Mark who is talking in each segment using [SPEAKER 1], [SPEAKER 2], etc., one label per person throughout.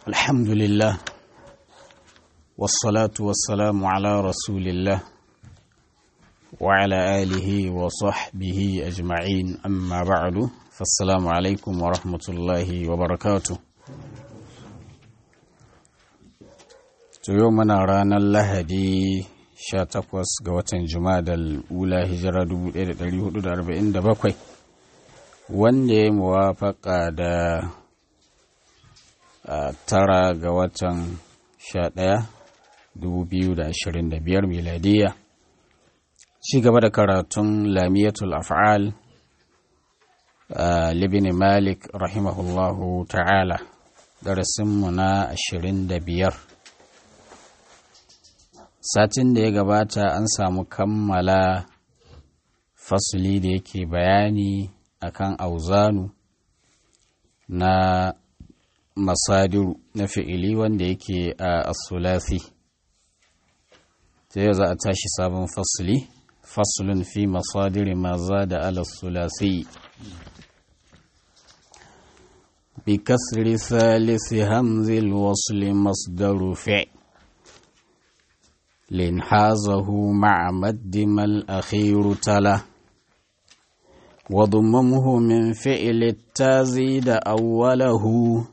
[SPEAKER 1] الحمد لله والصلاة والسلام على رسول الله وعلى آله وصحبه أجمعين أما بعد فالسلام عليكم ورحمة الله وبركاته يومنا رانا اللهدي sha takwas ga watan jumadal ula hijira 1447 wanda ya muwafaka da tara ga watan sha ɗaya 2025 miladiya ci gaba da karatun lamiyatul af'al libin malik rahimahullahu ta'ala darasinmu na 25 satin da ya gabata an samu kammala fasuli da yake bayani akan auzanu na masadiru na fi'ili wanda yake a asulasi ta yau za a tashi sabon fasuli fasulun fi masadiri maza da alasulasi bi kasri salisi hamzil wasli masdaru fi' لانحازه مع مد ما الأخير تلا وضممه من فعل التازيد أوله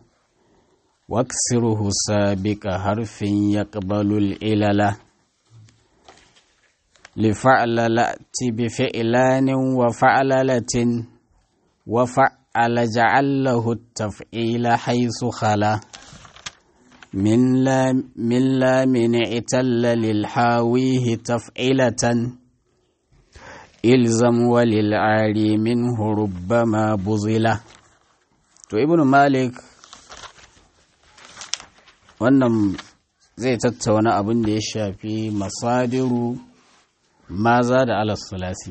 [SPEAKER 1] واكسره سابق حرف يقبل العلل لفعل لأت بفعلان وفعللة وفعل جعل له التفعيل حيث خلا من لا من لا من اعتل للحاويه تفعلة إلزم وللعاري منه ربما بزلة to ibnu malik wannan zai tattauna abin da ya shafi masadiru maza da alasulasi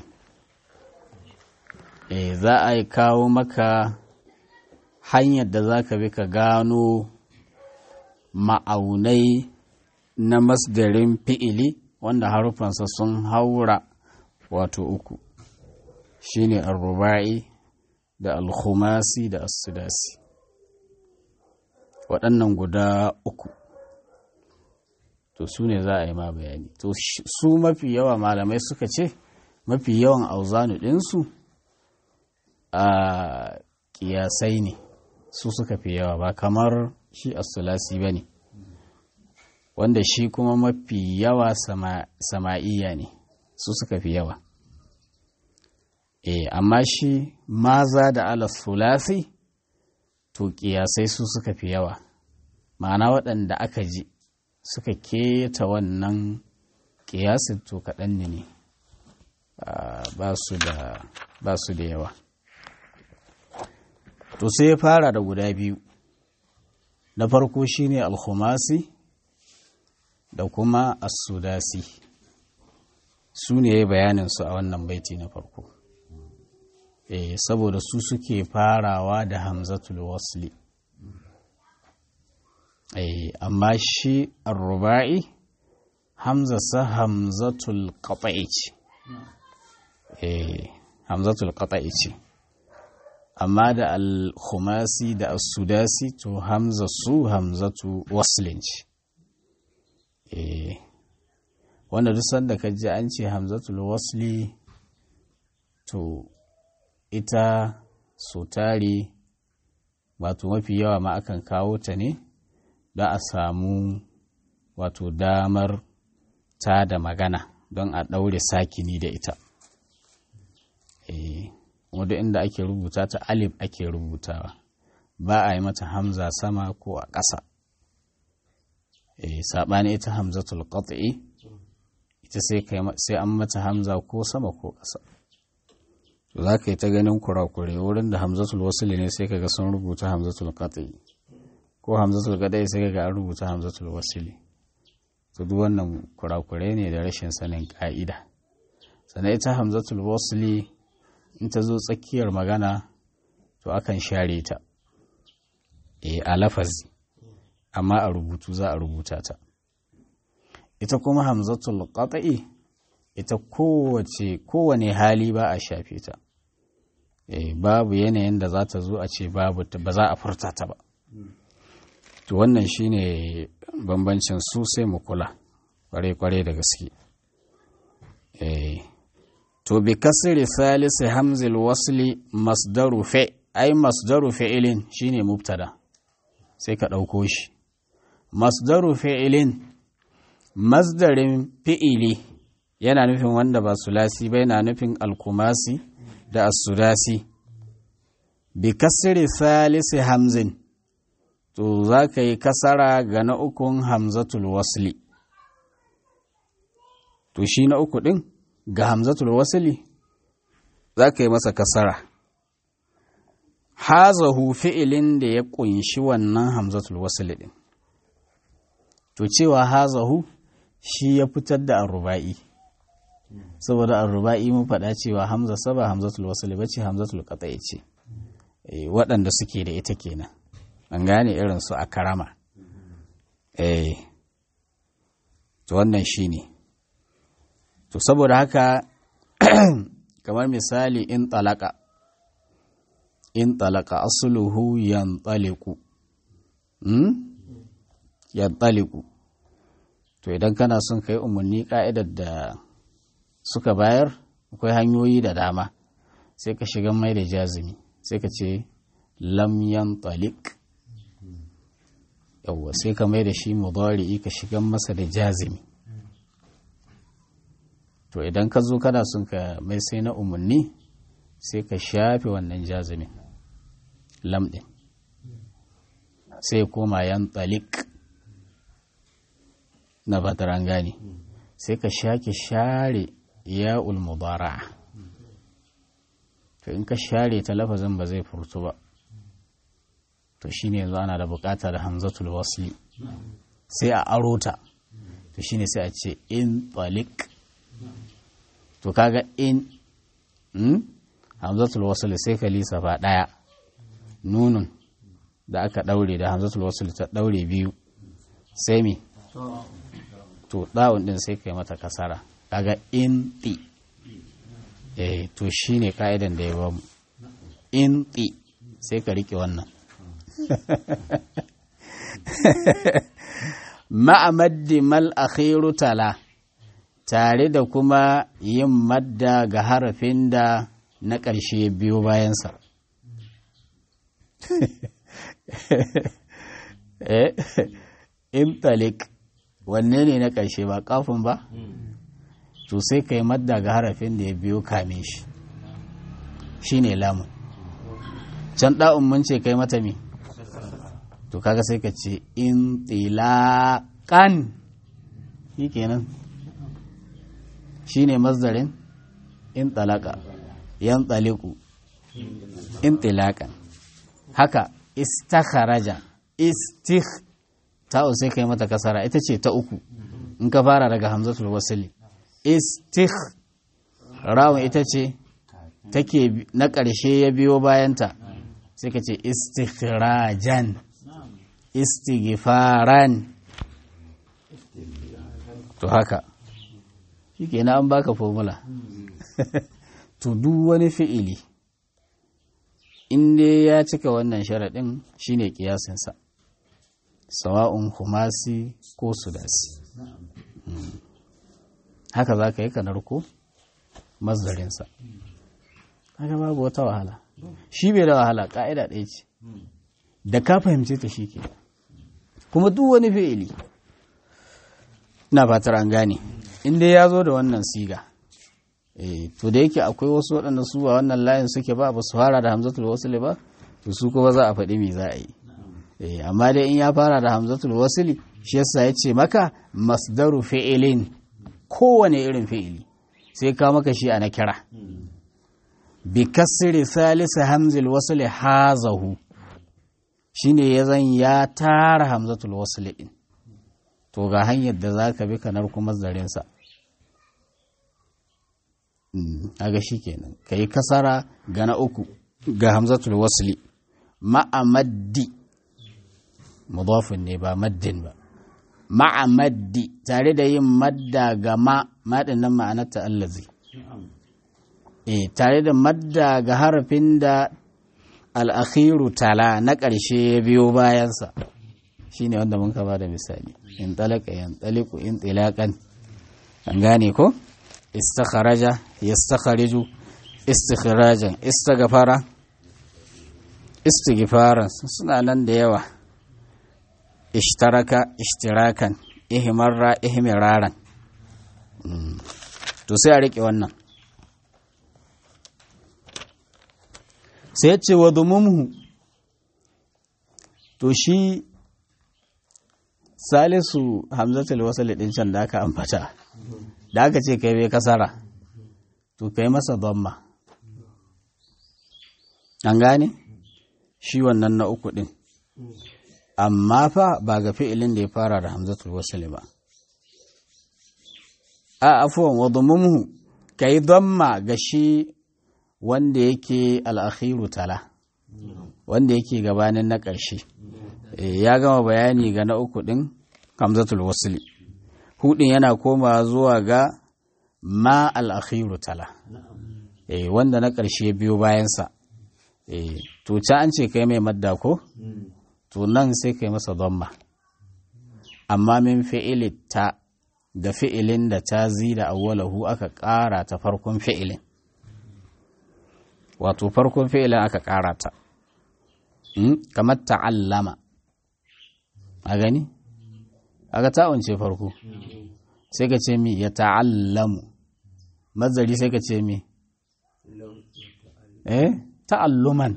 [SPEAKER 1] e za a kawo maka hanyar da za ka bi ka gano ma'aunai na masdarin fi'ili wanda harufansa sun haura wato uku shine arruba'i da alkhumasi da asudasi waɗannan guda uku to su ne za a yi ma bayani to su mafi yawa malamai suka ce mafi yawan auzanu ɗinsu a ƙiyasai ne su suka fi yawa ba kamar shi asulasi ba ne wanda shi kuma mafi yawa sama'iya ne su suka fi yawa e amma shi maza da alasulasi to kiyasai su suka fi yawa ma'ana waɗanda aka ji suka keta wannan kiyasin to kaɗan ne ba su da yawa to sai ya fara da guda biyu na farko shine alkhumasi da kuma as-sudasi su ne bayanin su a wannan baiti na farko eh saboda su suke farawa da hamzatul wasli eh amma shi ar-ruba'i hamzasa hamzatul qata'i ce eh hamzatul qata'i ce amma da al-khumasi da as-sudasi to hamza su hamzatu waslin ce eh wanda duk sanda ka ji an ce hamzatul wasli to ita so tari wato mafi yawa ma akan kawo ta ne da a samu wato damar ta da magana don a ɗaure sakini da ita eh wadda inda ake rubuta ta alif ake rubutawa ba a yi mata hamza sama ko a ƙasa e, saɓani ita hamzatul qat'i ita sai an mata hamza ko sama ko ƙasa to za ka yi ta ganin kurakure wurin da hamzatul wasili ne sai kaga sun rubuta hamzatul qat'i ko hamzatul qat'i sai kaga an rubuta hamzatul wasili to duk wannan kurakure ne da rashin sanin ka'ida sannan ita hamzatul wasili in ta zo tsakiyar magana to akan share ta e a lafazi amma a rubutu za a rubuta ta ita kuma hamzatul qat'i ita kowace kowane hali ba a shafe ta e babu yanayin da za ta zo a ce babu ba za a furta ta ba to wannan shine bambancin su sai mu kula kware-kware da gaske eh to bi kasri salisi hamzil wasli masdaru fa ai masdaru fi'ilin shine mubtada sai ka ɗauko shi masdaru fi'ilin masdarin fi'ili yana nufin wanda ba sulasi ba yana nufin alkumasi da asudasi bi kasri salisi hamzin to za ka yi kasara ga na ukun hamzatul wasli to shi na uku ɗin ga hamzatul wasli za ka yi masa kasara hazahu fi'ilin da ya ƙunshi wannan hamzatul wasli ɗin to cewa hazahu shi ya fitar da arruba'i saboda arruba'i mun faɗa cewa hamza saba hamzatul wasli bace hamzatul qata'i ce waɗanda suke da ita kenan an gane irin su a karama eh to wannan shine to saboda haka kamar misali in talaka in talaka asluhu yantaliqu hmm yantaliqu to idan kana son kai umarni ka'idar da suka bayar akwai hanyoyi da dama sai ka shiga mai da jazimi sai ka ce lam yantaliq yawwa sai ka mai da shi mudari'i ka shigan masa da jazimi to idan ka zo kana son ka mai sai na umarni sai ka shafe wannan jazimin lam ɗin sai koma yan talik na fataran gane sai ka shake share ya mudara to in ka share ta lafazin ba zai furtu ba to shine yanzu ana da bukata da hamzatul wasli sai a aro ta to shine sai a ce in talik to kaga in hmm? hamzatul wasli sai ka lissafa daya nunun da aka daure da hamzatul wasli ta daure biyu sai mi to dawun din sai kai mata kasara kaga in ti eh to shine ka'idan da ya bamu in ti sai ka rike wannan ma'amaddi mal akhiru tala tare da kuma yin madda ga harafin da na ƙarshe biyu bayansa intalik wanne ne na ƙarshe ba kafin ba to sai ka yi madda ga harafin da ya biyo kame shi shi ne lamun can ɗa'un mun ce kai mata mi to kaga sai ka ce in tilaƙan shi kenan shi ne mazdarin in talaka yan tsaliku in tilaƙan haka istakharaja istikh ta'u sai kai mata kasara ita ce ta uku in ka fara daga hamzatul wasili istikh rawun ita ce take na ƙarshe ya biyo bayanta sai ka ce istikhrajan istighfaran to haka shi kenan an baka formula to duk wani fi'ili inda ya cika wannan sharaɗin shine kiyasinsa sawa'un humasi ko sudasi haka za ka yi kanar ko mazdarinsa haka babu wata wahala shi bai da wahala ƙa'ida ɗaya ce da ka fahimce ta shi ke kuma duk wani fi'ili na fatar an gane inda ya zo da wannan siga to da yake akwai wasu waɗanda su ba wannan layin suke ba ba su fara da hamzatul wasili ba to su kuma za a faɗi me za a yi amma dai in ya fara da hamzatul wasili shi yasa ya ce maka masdaru fi'ilin kowane irin fi'ili sai ka maka shi a na kira bi kasri salisa hamzil wasli hazahu shine ya zan ya tara hamzatul wasli din to ga hanyar da zaka bi kanar kuma zarinsa aga shikenan kai kasara ga na uku ga hamzatul wasli ma'a maddi mudafin ne ba maddin ba ma'a maddi tare da yin madda ga ma maɗin nan ma'anarta allazi e tare da madda ga harafin da al'akhiru tala na ƙarshe ya biyo bayansa shine wanda mun ka ba da misali in talaka yan taliku in tilakan an gane ko istakharaja yastakhariju istikhrajan istaghfara istighfaran suna nan da yawa ishtaraka ishtirakan ihmarra ihmiraran to sai a rike wannan sai ce wa dumumhu to shi salisu hamzatul wasal din can da aka ambata da aka ce kai bai kasara to kai masa dhamma an gane shi wannan na uku din amma fa ba ga fi'ilin da ya fara da hamzatul wasal ba a afuwan wa dumumhu kai dhamma ga shi wanda yake al'akhiru tala wanda yake gabanin na ƙarshe ya gama bayani ga na uku ɗin hamzatul wasili hudin yana koma zuwa ga ma al'akhiru tala wanda na ƙarshe biyo bayansa to ca an ce kai mai madda ko to nan sai kai masa domma amma min fi'ili ta ga fi'ilin da ta zida awwalahu aka ƙara ta farkon fi'ilin wato farkon fi'ilin aka ƙara ta kamar ta'allama a gani aka ta'unce farko sai ka ce mi ya ta'allamu mazari sai ka ce mi eh ta'alluman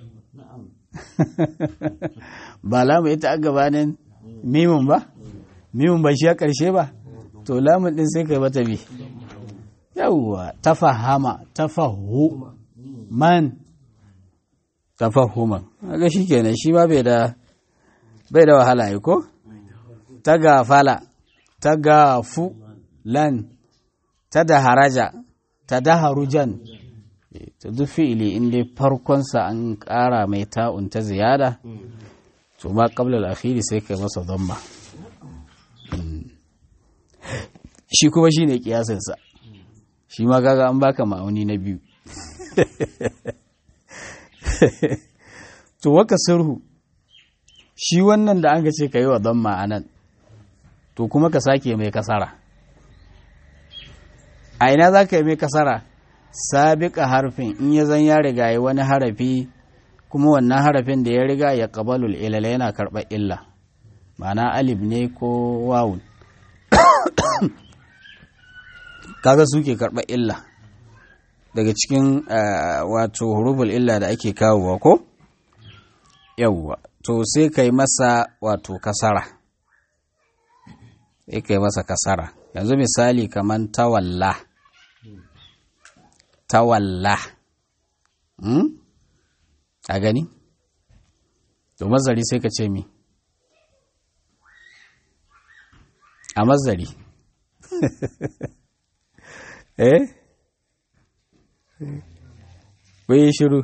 [SPEAKER 1] ba lamu ita a gabanin mimun ba mimun ba shi a ƙarshe ba to lamun ɗin sai ka yi mata bi yawwa tafahama tafahu man tafahuman ga shi kenan shi ma bai da bai da wahala yi ko ta gafala ta gafu lan ta da haraja ta da harujan ta duk fi'ili inda farkonsa an ƙara mai ta'un ta ziyada to ma qabla al-akhiri sai kai masa dhamma shi kuma shine kiyasinsa shi ma kaga an baka ma'auni na biyu to waka sirhu shi wannan da an ga ce ka yi wa don ma'anan to kuma ka sake mai kasara a ina za ka yi mai kasara sabiƙa harfin in ya zan ya riga yi wani harafi kuma wannan harafin da ya riga ya ƙabalul ilala yana karɓar illa ma'ana alif ne ko wawun kaga suke karɓar illa daga cikin wato huruful illa da ake kawowa ko yawwa to sai kai masa wato kasara sai kai masa kasara yanzu misali kaman tawalla tawalla hmm? a gani to mazari sai ka ce mi a mazari eh bai shiru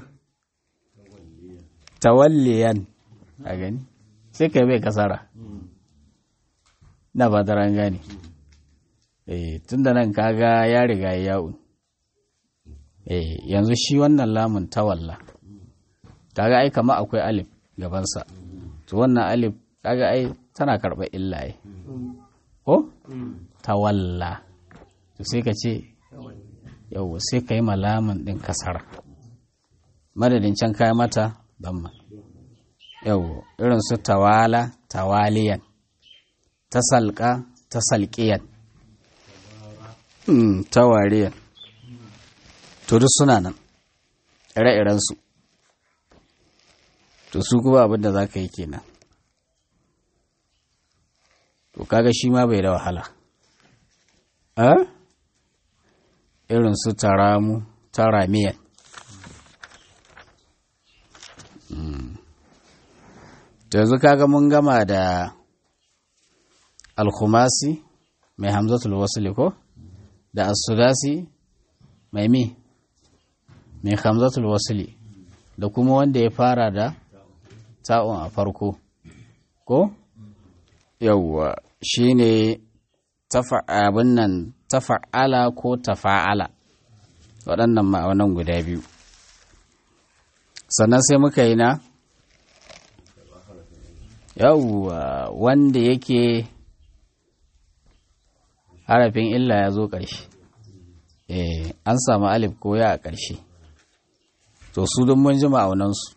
[SPEAKER 1] tawalliyan a gani sai ka bai kasara na ba ran gane eh tunda nan kaga ya riga ya yawun eh yanzu shi wannan lamun tawalla kaga ai kama akwai alif gabansa to wannan alif kaga ai tana karɓar illa ai ko tawalla to sai ka ce yau sai ka yi malamin ɗin kasara madadin can kayi mata damma yau irin su tawala tawaliyan tasalka tasalkiyan tawariyan to duk suna nan ire-irensu to su kuma abinda za ka yi kenan to kaga shi ma bai da wahala a irin su taramu taramiyan to yanzu kaga mun gama da alkhumasi mai hamzatul wasli ko da asudasi mai mi mai hamzatul wasli da kuma wanda ya fara da ta'un a farko ko yawwa shine abin nan tafa'ala ko tafa'ala waɗannan ma'aunan guda biyu sannan sai muka yi na yawwa wanda yake harafin illa ya zo ƙarshe eh an samu alif ko ya a ƙarshe to su don mun ji ma'aunansu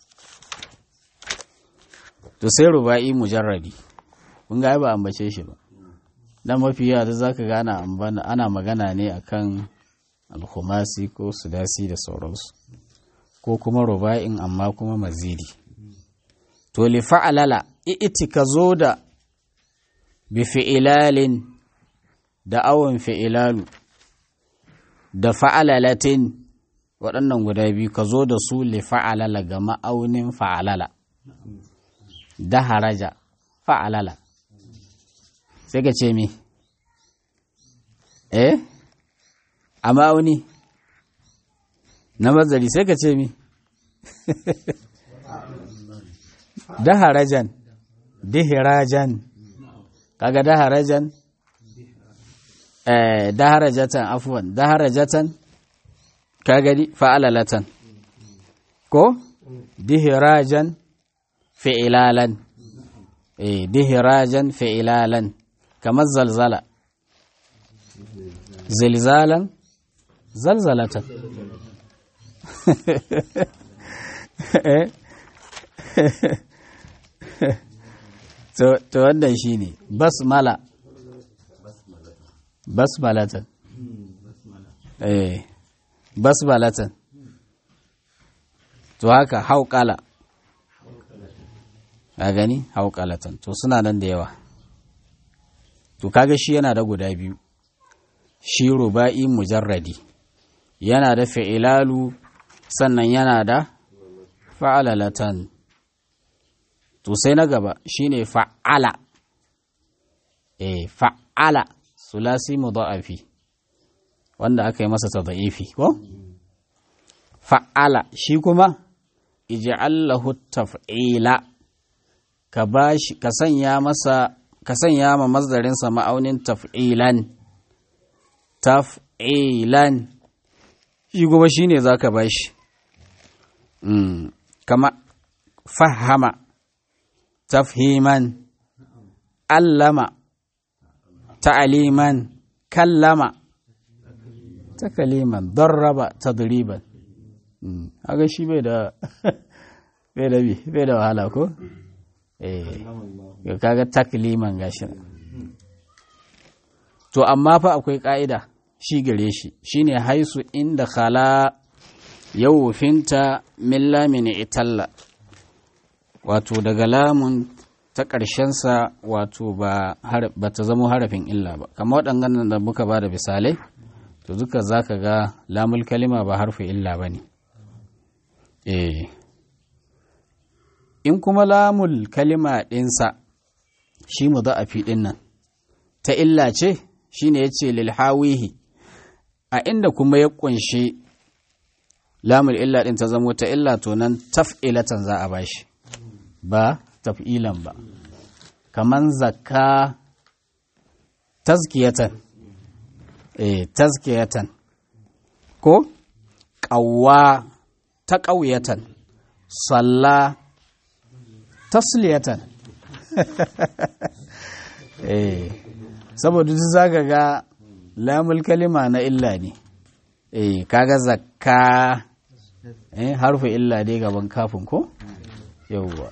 [SPEAKER 1] to sai ruba'i mujarrabi kun ga ba ambace shi ba dan mafi yawa da zaka ga ana ana magana ne akan alkhumasi ko sudasi da sauransu ko kuma ruba'in amma kuma mazidi to li fa'alala i'ti ka zo da bi fi'ilalin da awon fi'ilalu da fa'alalatin waɗannan guda biyu ka zo da su li fa'alala ga ma'aunin fa'alala da haraja fa'alala sai ka ce mi eh a ma'auni na mazari sai ka ce mi daharajan dihirajan kaga daharajan eh daharajatan afwan daharajatan kaga di fa'alalatan ko dihirajan fi'ilalan eh dihirajan fi'ilalan kamar zalzala zilzalan zalzalatan to wannan shi ne basmala basmalatan eh basmalatan to haka hauƙala a gani hauƙalatan to suna nan da yawa to kaga shi yana da guda biyu shi ruba'i mujarradi yana da fi'ilalu sannan yana da fa'alalatan to sai na gaba shine fa'ala eh fa'ala sulasi mudha'afi wanda aka yi masa tadha'ifi ko fa'ala shi kuma ij'al lahu taf'ila ka bashi ka sanya masa ka sanya ma masdarin sa ma'aunin taf'ilan taf'ilan shi kuma shine zaka bashi mm kama fahama tafhiman allama ta'aliman kallama takaliman darraba tadriban haka shi bai da bai da bi bai da wahala ko eh kaga takliman gashi to amma fa akwai ka'ida shi gare shi shine haisu inda khala yawfinta min lamin italla wato daga lamun ta ƙarshensa wato ba ta zama harafin illa ba kamar waɗannan da muka ba da misalai to duka za ka ga lamul kalima ba harfin illa ba ne in kuma lamul kalima ɗinsa shi mu za a fi ɗin nan ta illa ce shi ne ya ce lilhawihi a inda kuma ya ƙunshi lamul illa ɗin ta zamo ta illa to nan taf'ilatan za a bashi ba taf'ilan ba kaman zakka tazkiyatan eh tazkiyatan ko ƙawwa ta ƙauyatan salla tasliyatan eh saboda duk zaka ga lamul kalima na illa ne eh kaga zakka eh harfu illa dai gaban kafin ko yauwa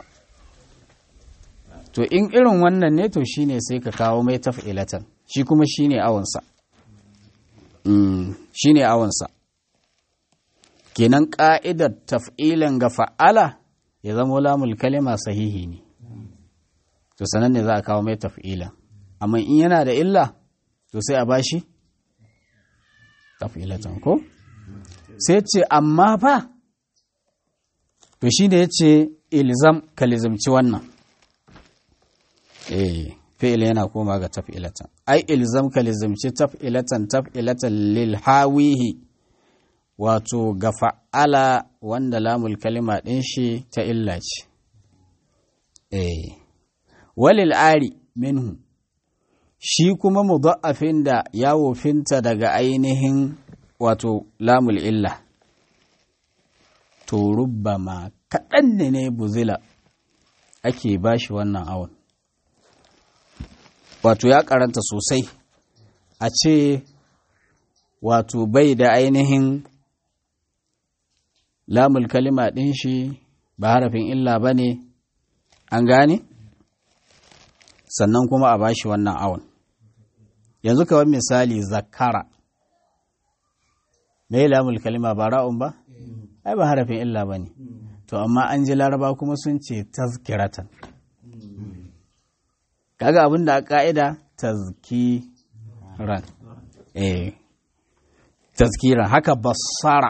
[SPEAKER 1] to in irin wannan ne to shine sai ka kawo mai taf'ilatan shi kuma shine awansa mm, shine awansa kenan ka'idar taf'ilan ga fa'ala ya zama lamul kalima sahihi ne to sanan ne za a kawo mai taf'ilan amma in yana da illa to sai a bashi taf'ilatan ko sai ce amma fa to shi da ya ce ilzam ka lizamci wannan eh fi'il yana koma ga taf'ilatan ai ilzam ka lizamci taf'ilatan taf'ilatan lil hawihi wato ga fa'ala wanda lamul kalima ɗin shi ta illa ce eh walil ari minhu shi kuma mudha'afin da ya wofinta daga ainihin wato lamul illa to rubbama kaɗan ne ne buzila ake bashi wannan awon wato ya karanta sosai a ce wato bai da ainihin lamul kalima ɗin shi ba harafin illa ba ne an gane sannan kuma a bashi wannan awon yanzu kawai misali zakara me lamul kalima ba ra'un ba ai ba harafin illa ba ne to amma an ji laraba kuma sun ce tazkiratan kaga abin da a ka'ida tazkiran eh tazkiran haka basara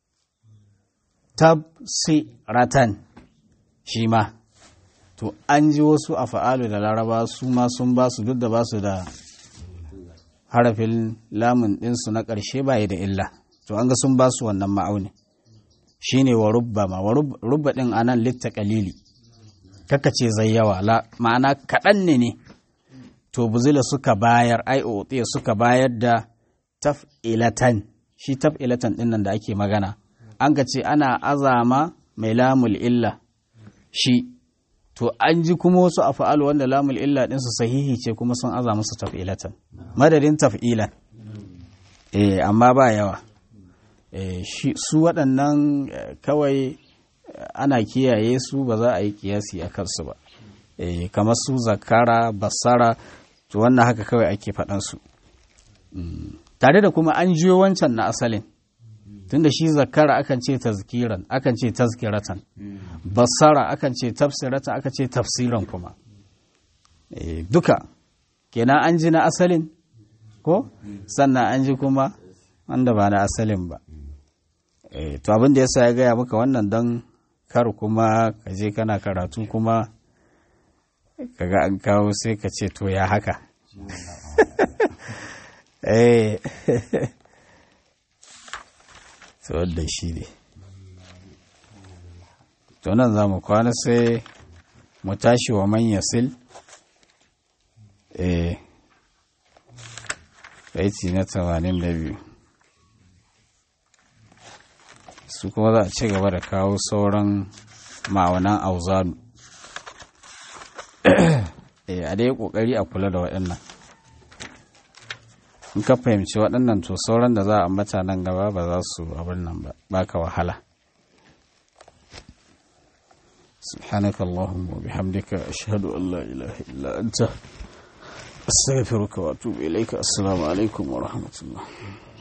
[SPEAKER 1] tabsiratan shi ma to an ji wasu a fa'alu da laraba su ma sun ba su duk da ba su da harafin lamun ɗinsu na ƙarshe bayi da illa to an ga sun ba su wannan ma'auni shi ne wa rubba ma wa rubba ɗin a nan litta ƙalili kaka ce zai yawa ma'ana kaɗan ne ne to buzila suka bayar ai otiya suka bayar da taf'ilatan shi taf'ilatan ɗin nan da ake magana an ka ce ana azama mai lamul illa shi to an ji kuma wasu a fa'alu wanda lamul illa ɗinsu sahihi ce kuma sun aza musu taf'ilatan madadin taf'ilan eh amma ba yawa su waɗannan kawai ana kiyaye su ba za a yi kiyasi a kansu ba kamar su zakara basara to wannan haka kawai ake faɗansu tare da kuma an jiyo wancan na asalin tunda shi zakara akan ce tazkiran akan ce tazkiratan basara akan ce tafsiratan aka ce tafsiran kuma duka kenan an ji na asalin ko sannan an ji kuma wanda ba na asalin ba to abin da yasa ya gaya maka wannan don kar kuma ka je kana karatu kuma kaga an kawo sai ka ce to ya haka eh wadda shi ne to nan za mu kwana sai mu tashi wa manya sil eh baiti na tamanin da biyu su kuma za a ci gaba da kawo sauran ma'aunan auzanu eh a dai kokari a kula da waɗannan in ka fahimci waɗannan to sauran da za a ambata nan gaba ba za su abin nan ba baka wahala سبحانك اللهم وبحمدك أشهد أن لا إله إلا أنت أستغفرك وأتوب إليك السلام عليكم ورحمة الله